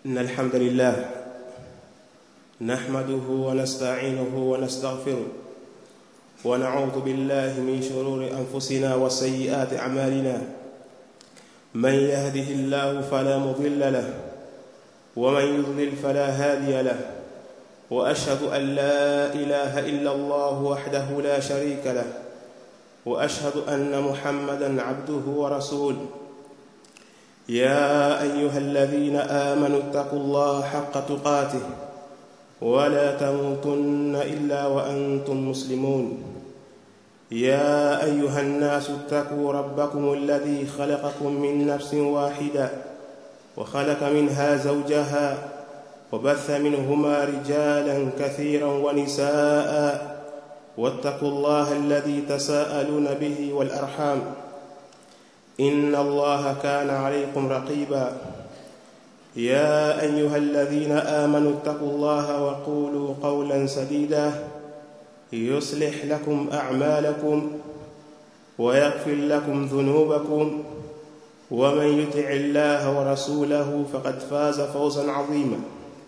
إن الحمد لله نحمده ونستعينه ونستغفره ونعوذ بالله من شرور أنفسنا وسيئات أعمالنا من يهده الله فلا مضل له ومن يضلل فلا هادي له وأشهد أن لا إله إلا الله وحده لا شريك له وأشهد أن محمدا عبده ورسوله يا أيها الذين آمنوا اتقوا الله حق تقاته ولا تموتن إلا وأنتم مسلمون يا أيها الناس اتقوا ربكم الذي خلقكم من نفس واحدة وخلق منها زوجها وبث منهما رجالا كثيرا ونساء واتقوا الله الذي تساءلون به والأرحام إن الله كان عليكم رقيبا يا أيها الذين آمنوا اتقوا الله وقولوا قولا سديدا يصلح لكم أعمالكم ويغفر لكم ذنوبكم ومن يطع الله ورسوله فقد فاز فوزا عظيما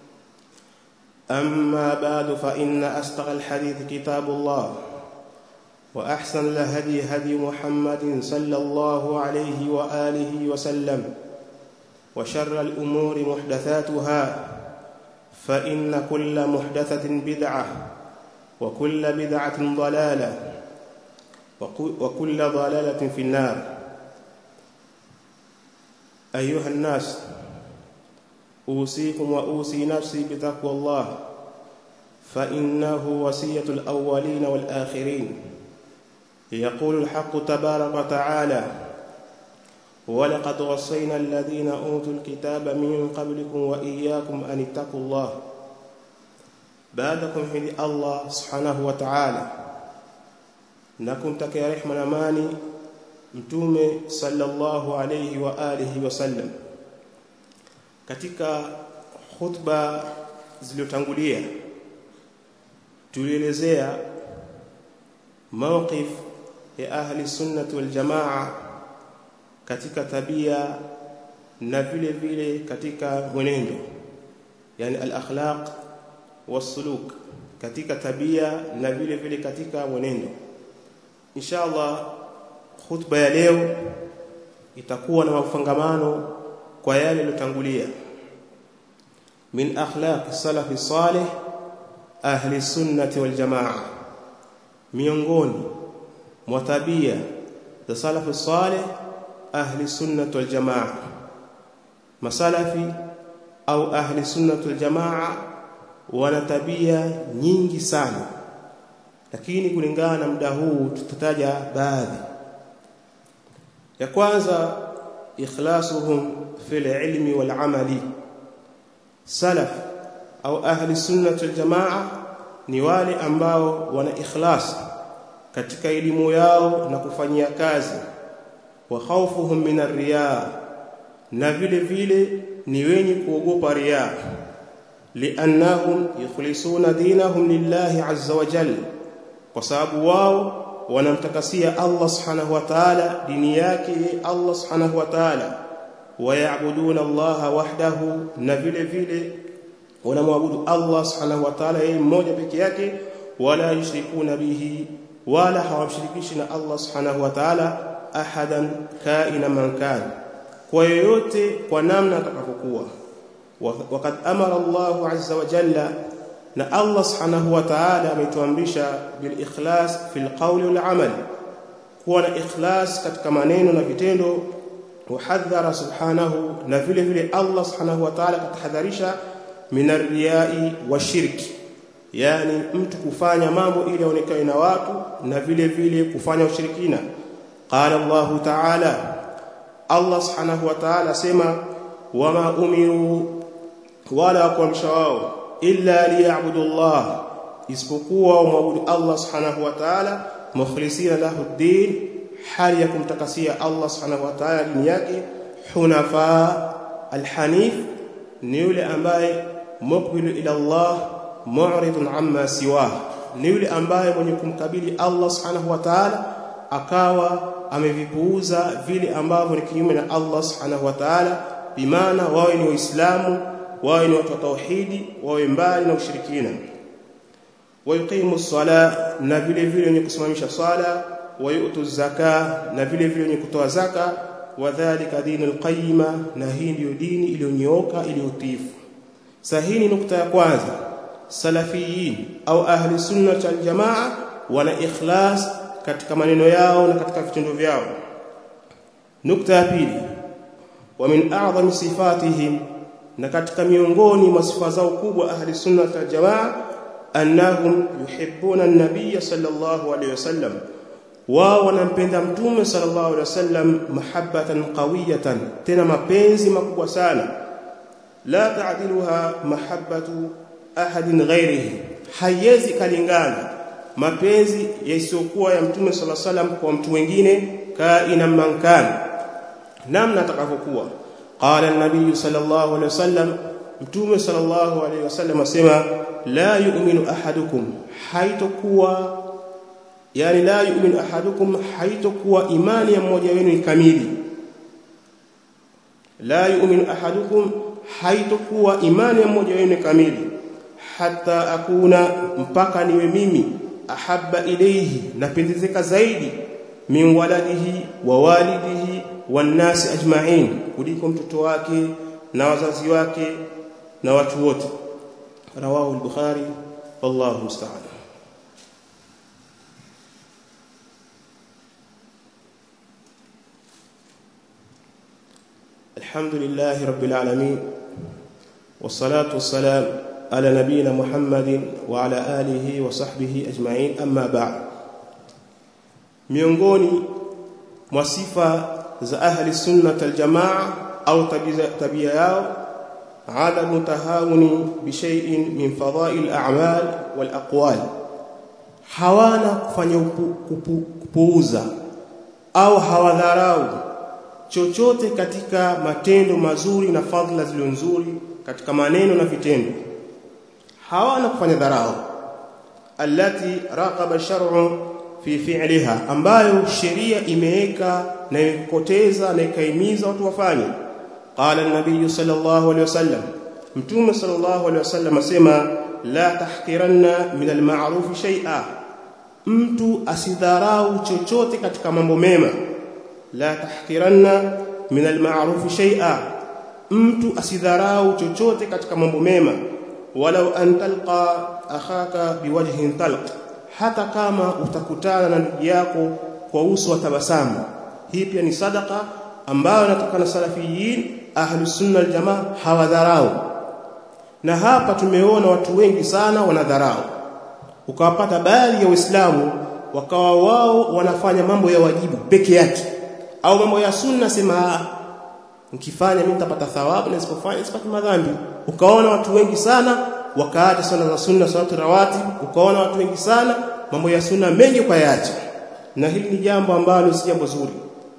أما بعد فإن أصدق الحديث كتاب الله وأحسن الهدي هدي محمد صلى الله عليه وآله وسلم وشر الأمور محدثاتها فإن كل محدثة بدعة وكل بدعة ضلالة وكل ضلالة في النار أيها الناس أوصيكم وأوصي نفسي بتقوى الله فإنه وصية الأولين والآخرين يقول الحق تبارك وتعالى ولقد وصينا الذين أوتوا الكتاب من قبلكم وإياكم أن اتقوا الله بعدكم هدي الله سبحانه وتعالى نكم تكي رحمة نماني mtume sallallahu alayhi wa alihi wasallam katika khutba zilizotangulia tulielezea mawqif ya ahli sunnah wal jamaa katika tabia na vile vile katika mwenendo yani al akhlaq wasuluk katika tabia na vile vile katika mwenendo inshallah khutba ya leo itakuwa na mafungamano kwa yale yaliyotangulia min akhlaq salafi salih ahli sunnati wal jamaa miongoni mwa tabia za salafi salih ahli sunnati wal jamaa masalafi au ahli sunnati wal jamaa wana tabia nyingi sana lakini kulingana na muda huu tutataja baadhi ya kwanza ikhlasuhum fil ilmi wal amali salaf au ahli sunnah wal jamaa ni wale ambao wana ikhlas katika elimu yao na kufanyia kazi wa khawfuhum min ar-riya na vile vile ni wenye kuogopa riya liannahum yukhlisuna dinahum lillahi azza wa jalla kwa sababu wao wanamtakasia Allah subhanahu wa ta'ala dini yake Allah subhanahu wa ta'ala wayabuduna Allah wahdahu na vile vile wanamwabudu Allah subhanahu wa ta'ala yeye mmoja peke yake wala yushrikuna bihi wala hawamshirikishi na Allah subhanahu wa ta'ala ahadan kaina man kan kwa yoyote kwa namna atakapokuwa wakad amara Allah azza wa jalla na Allah subhanahu wa ta'ala ametuamrisha bil ikhlas fil qawli wal amal kuwa na ikhlas katika maneno na vitendo wahadhara subhanahu na vile vile Allah subhanahu wa ta'ala katahadharisha min ar-riya'i washirki yani mtu kufanya mambo ili aonekane na watu na vile vile kufanya ushirikina qala Allah ta'ala Allah subhanahu wa ta'ala sema wama umiru wala kuamsha wao illa liya'budu Allah isipokuwa umwabudu Allah subhanahu wa ta'ala mukhlisina lahu ad-din hali ya kumtakasia Allah subhanahu wa ta'ala dini yake hunafa al-hanif ni yule ambaye muqbilu ila Allah mu'ridun amma siwa ni yule ambaye mwenye kumkabili Allah subhanahu wa ta'ala akawa amevipuuza vile ambavyo ni kinyume na Allah subhanahu wa ta'ala bimaana wawe ni waislamu wawe ni watu wa tauhidi wawe mbali na ushirikina wayuqimu sala na vile vile wenye kusimamisha swala wayutu zaka na vile vile wenye kutoa zaka wadhālika dinul qayyima na hii ndiyo dini iliyonyooka iliyotifu sahihi ni nukta ya kwanza salafiyin au ahli sunna wal jamaa wana ikhlas katika maneno yao na katika vitendo vyao nukta ya pili wa min a'zami sifatihim na katika miongoni mwa sifa zao kubwa ahli sunna wal jamaa annahum yuhibbuna an-nabiy sallallahu alayhi wasallam wao wanampenda mtume sallallahu alaihi wasallam mahabbatan qawiyatan tena mapenzi makubwa sana la ta'diluha mahabbatu ahadin ghairihi haiwezi kalingana mapenzi yasiyokuwa ya mtume sallallahu alaihi wasallam kwa mtu mwingine kaina mankana namna atakavyokuwa qala an-nabiy sallallahu alaihi wasallam mtume sallallahu alaihi wasallam asema la yu'minu ahadukum haitokuwa yani la yu'minu ahadukum haitokuwa imani ya mmoja wenu ni kamili la yu'minu ahadukum haitokuwa imani ya mmoja wenu ni kamili hata akuna mpaka niwe mimi ahabba ilayhi napendezeka zaidi min waladihi wa walidihi wan nasi ajma'in kuliko mtoto wake na wazazi wake na watu wote rawahu al-bukhari wallahu musta'an الحمد لله رب العالمين والصلاة والسلام على نبينا محمد وعلى آله وصحبه أجمعين أما بعد miongoni mwa sifa za ahli sunna wal jamaa au tabia yao adamu tahawuni bi shay'in min fadha'il a'mal wal aqwal hawana kufanya kupuuza au hawadharau chochote katika matendo mazuri na fadhila zilizo nzuri katika maneno na vitendo hawana kufanya dharau allati raqaba shar'u fi fi'liha ambayo sheria imeweka na ikoteza na ikaimiza watu wafanye qala an-nabiy sallallahu alayhi wasallam mtume sallallahu alayhi wasallam asema la tahqiranna min al-ma'ruf shay'a mtu asidharau chochote katika mambo mema la tahqiranna min al-ma'ruf shay'a mtu asidharau chochote katika mambo mema walau an talqa akhaka biwajhin talq hata kama utakutana na ndugu yako kwa uso wa tabasamu hii pia ni sadaka ambayo inatokana na salafiyin ahlus sunna wal jamaa hawadharau na hapa tumeona watu wengi sana wanadharau ukawapata baadhi ya waislamu wakawa wao wanafanya mambo ya wajibu peke yake au mambo ya sunna sema nikifanya mimi nitapata thawabu na nisipofanya sipati madhambi ukaona watu wengi sana wakaacha sana za sunna salatu rawatib ukaona watu wengi sana mambo ya sunna mengi kwa yaacha na hili ni jambo ambalo si jambo zuri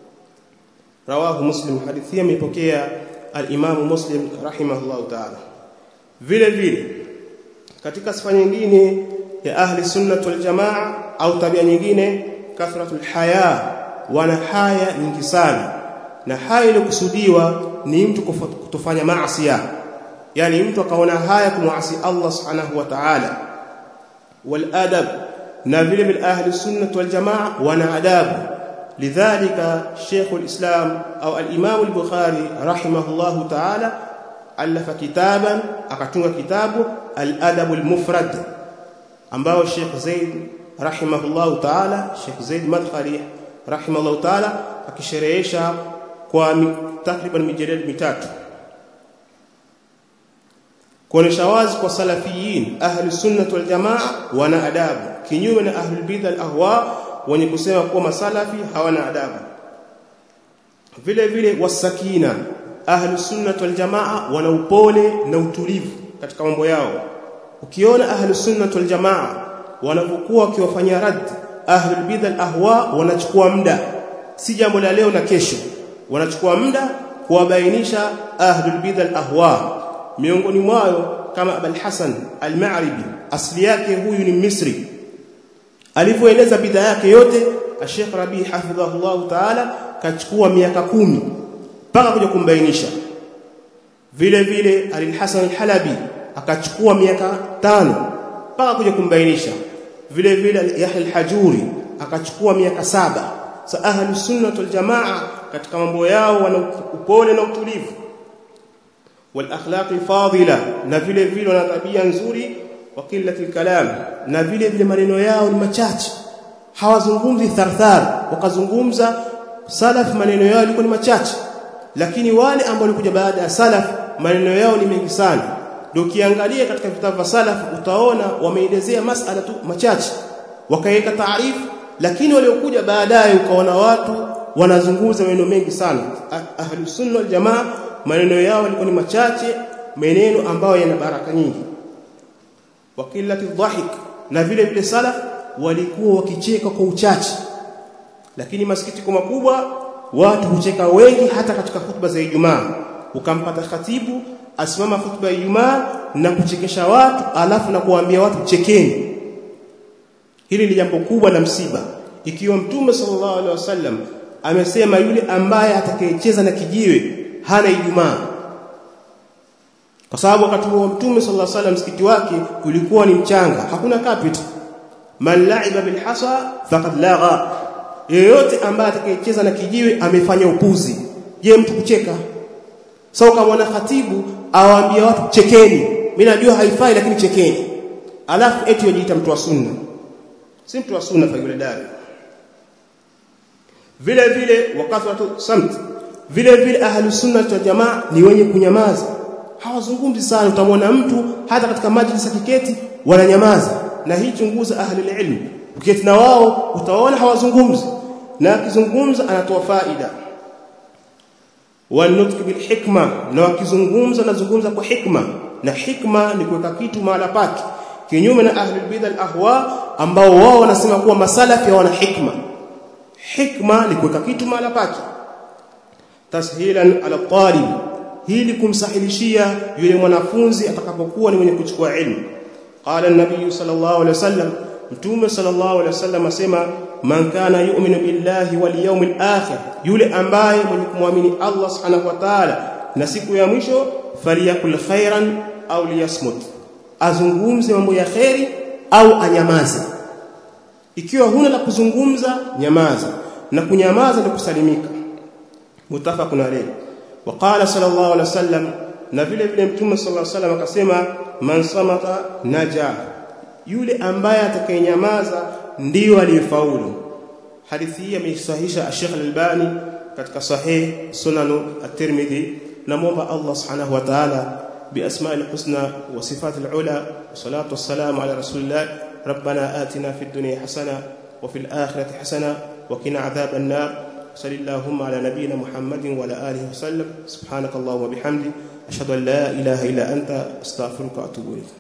rawahu muslim hadithi imepokea al-imamu muslim rahimahullahu ta'ala vile vile katika sifa nyingine ya ahli sunnah wal jamaa au tabia nyingine kathratul haya wana haya nyingi sana na haya iliyokusudiwa ni mtu kutofanya maasi yani mtu akaona haya kumwasi Allah subhanahu wa ta'ala wal adab na vile vile ahli sunnah wal jamaa wana adabu lidhalika Sheikh al-Islam au al-Imam al-Bukhari rahimahullahu ta'ala alafa kitaban akatunga kitabu al-adab al-mufrad ambao Sheikh Zaid rahimahullahu ta'ala Sheikh Zaid Madkhali rahimahullahu ta'ala akisherehesha kwa takriban mijeledi mitatu kuonesha wazi kwa salafiyin ahli sunnah wal jamaa wana adabu kinyume na ahli bid'ah al ahwa wenye kusema kuwa masalafi hawana adabu vile vile wasakina ahli sunnah wal jamaa wana upole na utulivu katika mambo yao ukiona ahli sunnah wal jamaa wanapokuwa wakiwafanyia rad ahli bid'ah al ahwa wanachukua muda si jambo la leo na kesho wanachukua muda kuwabainisha ahli bid'ah al ahwa miongoni mwao kama Abul Hasan al-Ma'ribi asili yake huyu ni Misri alipoeleza bidhaa yake yote Sheikh Rabi hafidhahullah ta'ala kachukua miaka kumi mpaka kuja kumbainisha vile vile al-Hasan al-Halabi akachukua miaka tano mpaka kuja kumbainisha vile vile Yahya al-Hajuri akachukua miaka saba sa ahli sunna wal jamaa katika mambo yao wana upole na utulivu wal akhlaq fadila na vile vile wana tabia nzuri wa qillati kalam na vile vile maneno yao ni machache hawazungumzi tharthar wakazungumza salaf maneno yao yalikuwa ni machache lakini wale ambao walikuja baada ya salaf maneno yao ni mengi sana ndio ukiangalia katika vitabu vya salaf utaona wameelezea masala tu machache wakaweka taarifu lakini waliokuja baadaye ukaona watu wanazungumza maneno mengi sana ahli sunna wal jamaa maneno yao yalikuwa ni machache maneno ambayo yana baraka nyingi wakilati dhahik na vile vile salaf walikuwa wakicheka kwa uchache lakini masikitiko makubwa watu hucheka wengi hata katika hutuba za Ijumaa ukampata khatibu asimama hutuba ya Ijumaa na kuchekesha watu alafu na kuwaambia watu chekeni hili ni jambo kubwa la msiba ikiwa mtume sallallahu alaihi wasallam amesema yule ambaye atakayecheza na kijiwe hana Ijumaa kwa sababu wakati wa mtume sallallahu alaihi wasallam msikiti wake ulikuwa ni mchanga hakuna carpet man la'iba bil hasa faqad lagha yeyote ambaye atakayecheza na kijiwe amefanya upuzi je mtu kucheka sasa so, kama na khatibu awaambia watu chekeni mimi najua haifai lakini chekeni alafu eti yajiita mtu wa sunna si mtu wa sunna fa yule dada vile vile wakati watu samt vile vile ahli sunna wa jamaa ni wenye kunyamaza hawazungumzi sana utamwona mtu hata katika majlis ya kiketi wananyamaza na hii chunguza ahli ilmu ukiketi na wao utaona hawazungumzi na akizungumza anatoa faida wanutki bil hikma na wakizungumza nazungumza kwa hikma na hikma ni kuweka kitu mahala pake kinyume na ahli bid'ah ahwa ambao wao wanasema kuwa masalafi wana hikma hikma ni kuweka kitu mahala pake tashilan ala talib hili kumsahilishia yule mwanafunzi atakapokuwa ni mwenye kuchukua ilmu qala an-nabiy sallallahu alaihi wasallam mtume sallallahu alaihi wasallam asema man kana yu'minu billahi wal yawmil akhir yule ambaye mwenye kumwamini Allah subhanahu wa ta'ala na siku ya mwisho faliyakul khairan au liyasmut azungumze mambo ya khairi au anyamaze ikiwa huna la kuzungumza nyamaza na kunyamaza ni kusalimika mutafaqun alayhi وقال صلى الله عليه وسلم na vile vile mtume sallallahu alaihi wasallam akasema man samata naja yule ambaye atakayenyamaza ndiyo aliyefaulu hadithi hii ameisahihisha Sheikh Al-Albani katika sahih sunan at-Tirmidhi namuomba Allah subhanahu wa ta'ala بأسماء الحسنى وصفات العلى والصلاة والسلام على رسول الله ربنا آتنا في الدنيا حسنة وفي الآخرة حسنة وقنا عذاب النار صل اللهم على نبينا محمد وعلى آله وسلم سبحانك اللهم وبحمدك أشهد أن لا إله إلا أنت أستغفرك وأتوب إليك